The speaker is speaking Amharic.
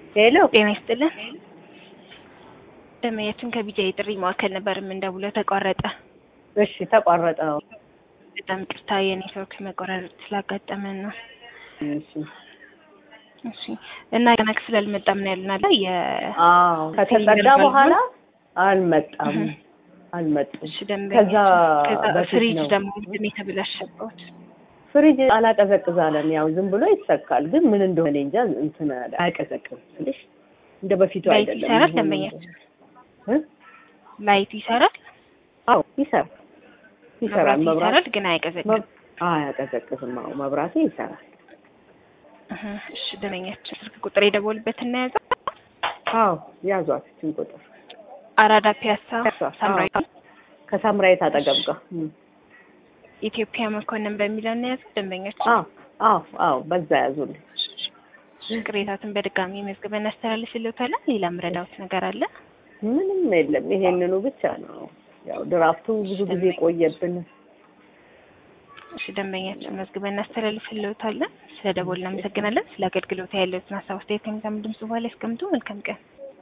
ሄሎ ጤና ይስጥልን። ደመያችን ከቢጃ የጥሪ ማዕከል ነበር የምንደውለው፣ ተቋረጠ። እሺ ተቋረጠ ነው። በጣም ቅርታ የኔትወርክ መቆራረጥ ስላጋጠመን ነው። እሺ እሺ እና ገና ክፍል አልመጣም ነው ያልናለ የ አዎ ከተጸዳ በኋላ አልመጣም እህ። አልመጡም። እሺ ደንበኛ ከዛ ከዛ በፊት ፍሪጅ ነው። ደግሞ ምንድን ነው የተበላሸበት? ፍሪጅ አላቀዘቅዛለን። ያው ዝም ብሎ ይሰካል፣ ግን ምን እንደሆነ እንጃ እንትን አለ አያቀዘቅዝም። ትንሽ እንደ በፊቱ ላይት አይደለም። ይሰራል አሁን ደንበኛችን? እ? ላይት ይሰራል፣ አዎ ይሰራል ይሰራል። መብራት መብራት ይሰራል፣ ግን አያቀዘቅዝም። መብ- አያቀዘቅዝም። አዎ መብራቱ ይሰራል። እህ። እሺ ደንበኛችን ስልክ ቁጥር የደወሉበት እናያዘ አዎ ያዟት እችን ቁጥር አራዳ ፒያሳ እሷ፣ ሳምራዊ ከሳምራዊት አጠገብ ጋር እም። ኢትዮጵያ መኮንን በሚለው እናያዘ ደንበኛችን አዎ አዎ አዎ በዛ ያዙልኝ። ቅሬታትን በድጋሚ መዝግበን እናስተላልፍልዎታለን። ሌላ ምረዳውት ነገር አለ? ምንም የለም። ይሄንኑ ብቻ ነው። ያው ድራፍቱ ብዙ ጊዜ ቆየብን። እሺ ደንበኛችን መዝግበን እናስተላልፍልዎታለን። ስለ ደወል እናመሰግናለን። ስለ አገልግሎት ያለዎትን ሀሳብ አስተያየት ከሚሰሙ ድምጽ በኋላ ያስቀምጡ። መልካም ቀን።